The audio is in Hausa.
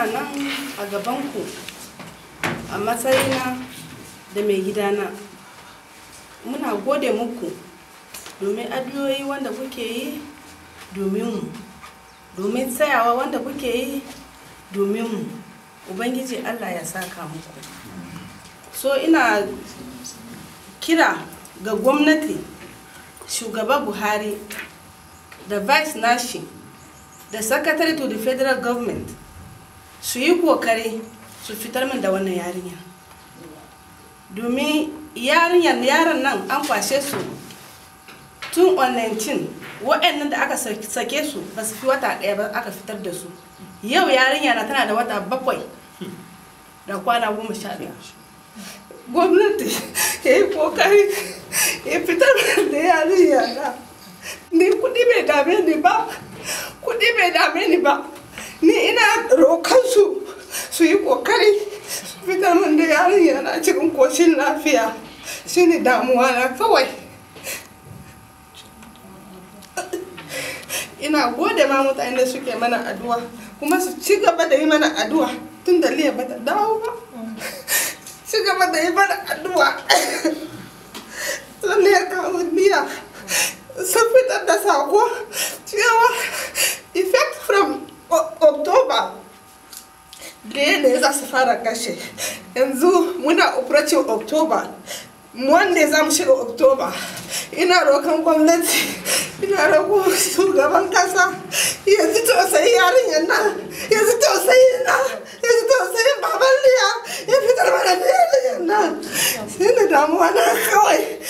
ina nan a gabanku a matsayina da mai gidana muna gode muku domin addu'o'i wanda kuke yi domin mu domin tsayawa wanda kuke yi domin mu ubangiji allah ya saka muku so ina kira ga gwamnati shugaba buhari da vice nashi da secretary to the federal government su yi kokari su fitar min da wannan yarinya domin yarinyar yaran nan an kwashe su tun on 19 waɗannan da aka sake su ba su fi wata ɗaya ba aka fitar da su yau yarinya na tana da wata bakwai da kwana goma sha ɗaya gwamnati ya yi kokari ya fitar da yarinya na ni kuɗi bai dame ni ba kuɗi bai dame ni ba ni ina rokan su su yi kokari su fitar min da yarinya na cikin koshin lafiya shine damuwa na kawai ina gode ma mutane da suke mana addu'a kuma su ci gaba da yi mana addu'a tun da liya bata dawo ba ci gaba da yi mana addu'a sun liya kawo liya sun fitar da sako cewa effect from october da ne za su fara kashe yanzu muna operation october wanda za mu shiga oktoba ina rokan gwamnati ina roƙo shugaban kasa yanzu tausayi yarinyar nan yanzu tausayi na yanzu tausayin baban liya ya fitar mana da yarinyar nan sai da damuwa na kawai